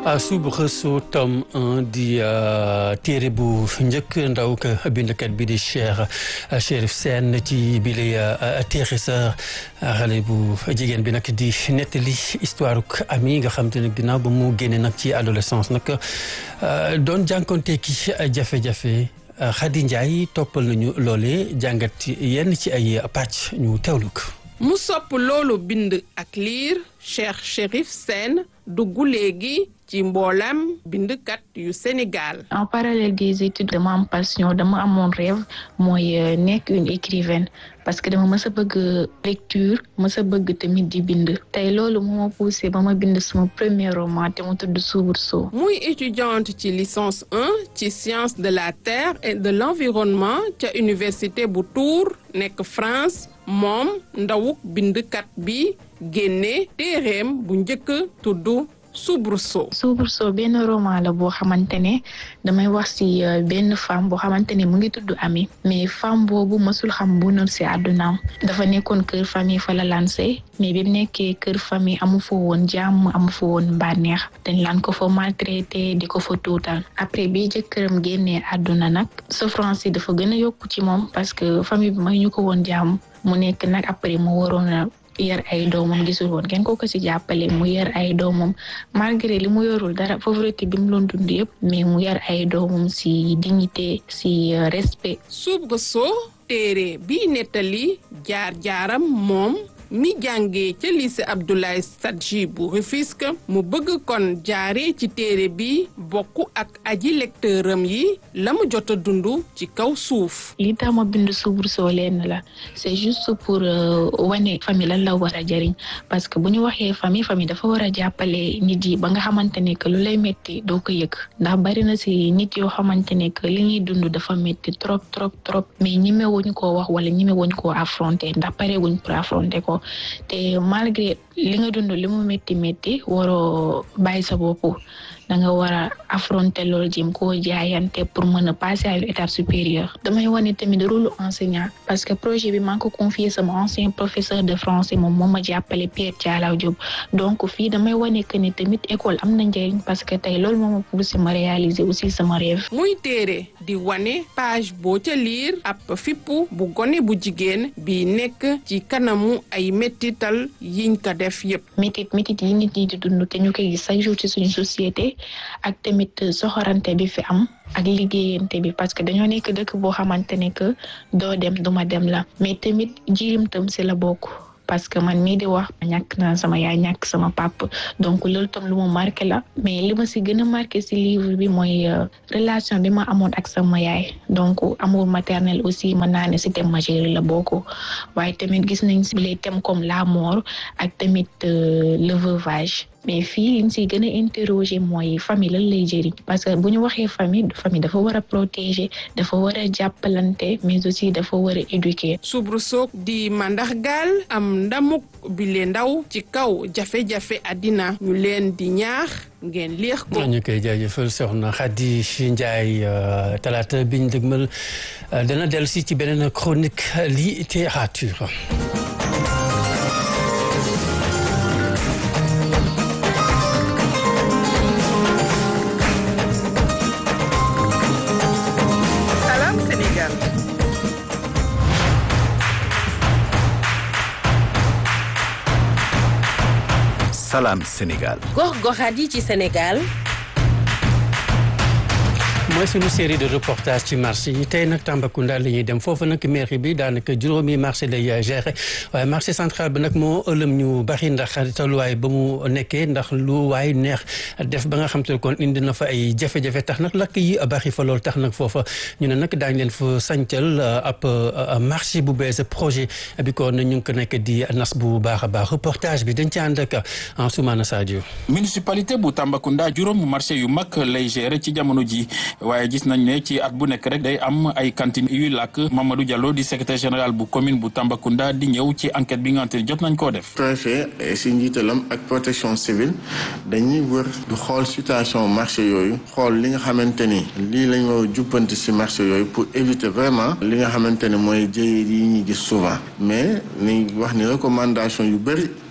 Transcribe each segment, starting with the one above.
Soubresaut tome 1 di téere bu njëkk ndaw ka bindkat bi di Cheikh Chérif Sène ci bile téere sa xale bu jigéen bi nag di nettali histoire ami nga xam te ne ginnaaw ba mu génne nag ci adolescence nag doon jànkonte ki jafe-jafe Khady Ndiaye toppal nañu loole jàngat yenn ci ay pàcc ñu teewlu ko mu sopp loolu bind ak liir Cheikh Chérif Sène dugg léegi ci mboolam bindkat yu Sénégal. en parallèle des études dama am passion dama amoon rêve mooy nekk une écrivaine parce que dama mës a bëgg lecture mës a bëgg tamit di bind tey loolu moo ma poussé ba ma bind sama premier roman te mu tudd Soubresaut. muy étudiante ci licence 1 ci sciences de la terre et de l'environnement ca université bu Tours nekk France moom ndawuk bindkat bi génne téereem bu njëkk tudd. Soubresaut. Soubresaut benn roman la boo xamante ne damay wax ci benn femme boo xamante ne mu ngi tudd Ami mais femme boobu mësul xam bu noonu ci àddunaam dafa nekkoon kër famille fa la lancé mais bi mu nekkee kër famille amu fa woon jàmm amu fa woon bànneex dañ laan ko fa maltraité di ko fa tuutal après bi jëkkëram génnee àdduna nag souffrance yi dafa gën a yokku ci moom parce que famille bi may ñu ko woon jàmm mu nekk nag après mu waroon a yar ay doomam gisul woon kenn ko ko ci jàppale mu yar ay doomam malgré li mu yorul dara pauvreté bi mu doon dund yëpp mais mu yar ay doomam ci dignité ci respect. Soubresaut téere bi nettali jaar-jaaram moom mi jàngee ca lycée Abdoulaye Sadji bu Rufisque mu bëgg kon jaaree ci téere bi bokk ak aji lecteuram yi la mu jot a dund ci kaw suuf. li tax ma bind Soubresaut lenn la c'est juste pour wane famille lan la war a jëriñ parce que bu ñu waxee famille famille dafa war a jàppale nit yi ba nga xamante ne que lu lay métti doo ko yëg ndax bari na ci nit yoo xamante ne que li ñuy dund dafa métti trop trop trop mais ñemewuñ koo wax wala ñemewuñ koo affronter ndax parewuñ pour affronter ko. te malgré li nga dund li mu métti métti waroo bàyyi sa bopp da nga war a affronter loolu jëm koo jaayante pour mën a passer à une étape supérieure damay wane tamit rôle enseignant parce que projet bi maa ngi ko confier sama ancien professeur de français moom moo ma jàppale Pierre Thialaw Diop donc fii damay wane que ni tamit école am na njëriñ parce que tey loolu moo ma poussé ma réaliser aussi sama rêve. muy téere di wane page boo ca liir ab fippu bu gone bu jigéen bi nekk ci kanamu ay mettital yiñ ko def yépp. métit métit yi nit ñi di dund te ñu koy gis chaque jour ci suñu société. ak tamit soxorante bi fi am ak liggéeyante bi parce que dañoo nekk dëkk boo xamante ne que doo dem duma dem la mais tamit jirim tam si la bokk parce que man mii di wax ñàkk naa sama yaay ñàkk sama papa donc loolu tam lu ma marqué la mais li ma si gën a marqué si livre bi mooy relation bi ma amoon ak sama yaay donc amour maternel aussi mën naa ne si thème majeur la bokk waaye tamit gis nañ si les thèmes comme la mort ak tamit le veuvage mais fii liñ si gën a interroger mooy famille lan lay jëriñ parce que bu ñu waxee famille famille dafa war a protéger dafa war a jàppalante mais aussi dafa war a éduquer. Soubresaut di mandaxgaal am ndamuk bile ndaw ci kaw jafe-jafe àddina ñu leen di ñaax ngeen leex ko. ñu koy jaajëfal soxna Khady Ndiaye talaata biñ dëgmal dana dellu si ci beneen chronique littérature. Salam Sénégal. gox-goxaat yi ci Sénégal. mooy suñu série de reportage ci marché yi tey nag Tambacounda la ñuy dem foofu nag mairie bi daanaka juróomi marché lay gérer waaye marché central bi nag moo ëlëm ñu bari ndax tolluwaay ba mu nekkee ndax lu waay neex def ba nga xam te ne kon indi na fa ay jafe-jafe tax nag lakk yi bari fa loolu tax nag foofa ñu ne nag daañu leen fa sancal ab marché bu bees projet bi kon ñu ngi ko nekk di nas bu baax a baax reportage bi dañ ci ànd ak Ansoumana Sadio. municipalité bu Tambacounda juróom marché yu mag lay gérer ci jamono ji. waaye gis nañ ne ci at bu nekk rek day am ay cantine yuy làkk Mamadou Diallo di secrétaire général bu commune bu Tambacounda di ñëw ci enquête bi nga xamante ne jot nañ koo def. préfet si njiitalam ak protection civile dañuy wër du xool situation marché yooyu xool li nga xamante ni lii lañ war a jubbanti si marché yooyu pour éviter vraiment li nga xamante ne mooy jëye yi ñuy gis souvent mais ni wax ni recommandation yu bëri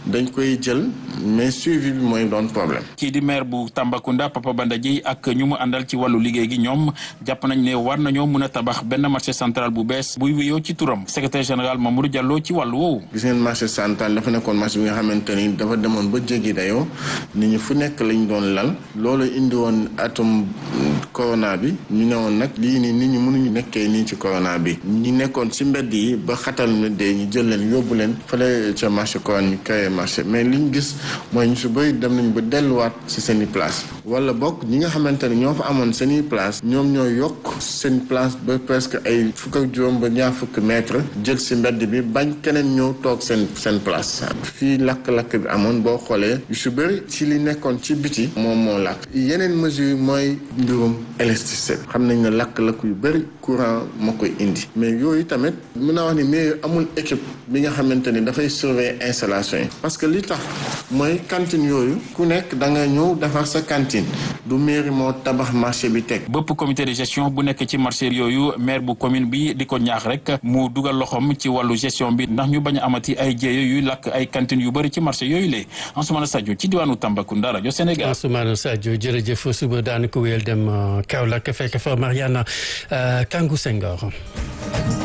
dañ koy jël mais suivi bi mooy doon problème. kii di maire bu Tambacounda Papa Banda Dièye ak ñu mu àndal ci wàllu liggéey gi ñoom jàpp nañ ne war nañoo mën a tabax benn marché central bu bees buy wuyoo ci turam secrétaire général Mamadou Diallo ci wàllu woowu. gis ngeen marché central dafa nekkoon marché bi nga xamante ni dafa demoon ba jéggi dayoo nit ñi fu nekk lañ doon lal loolu indi woon atum corona bi ñu ne woon nag lii nii nit ñi mënuñu nekkee nii ci corona bi ñi nekkoon ci mbedd yi ba xatal na dee ñu jël leen yóbbu leen fële ca marché Corona ñu créé marché mais li ñu gis mooy ñu su bëri dem nañ ba delluwaat ci seen i place wala bokk ñi nga xamante ne ñoo fa amoon seen i place ñoom ñoo yokk seen place ba presque ay fukk ak juróom ba ñaar fukk mètre jël ci mbedd bi bañ keneen ñëw toog seen seen place fii lakk-lakk bi amoon boo xoolee yu su bëri ci li nekkoon ci biti moom moo lakk yeneen mesure mooy mbirum électricité xam nañ ne lakk-lakk yu bëri courant moo koy indi mais yooyu tamit mën naa wax ni mais amul équipe bi nga xamante ni dafay surveiller installation yi parce que li tax mooy cantine yooyu ku nekk da nga ñëw defar sa cantine du mairie moo tabax marché bi teg. bëpp comité de gestion bu nekk ci marché yooyu maire bu commune bi di ko ñaax rek mu dugal loxoom ci wàllu gestion bi ndax ñu bañ a amati ay jéeyo yuy lakk ay cantine yu bëri ci marché yooyu lee Ansoumana Sadio ci diwaanu Tambacounda rajo Sénégal. Ansoumana Sadio jërëjëf suba daanu ko wéyal dem Kaolack fekk fa Mariana Kangou Senghor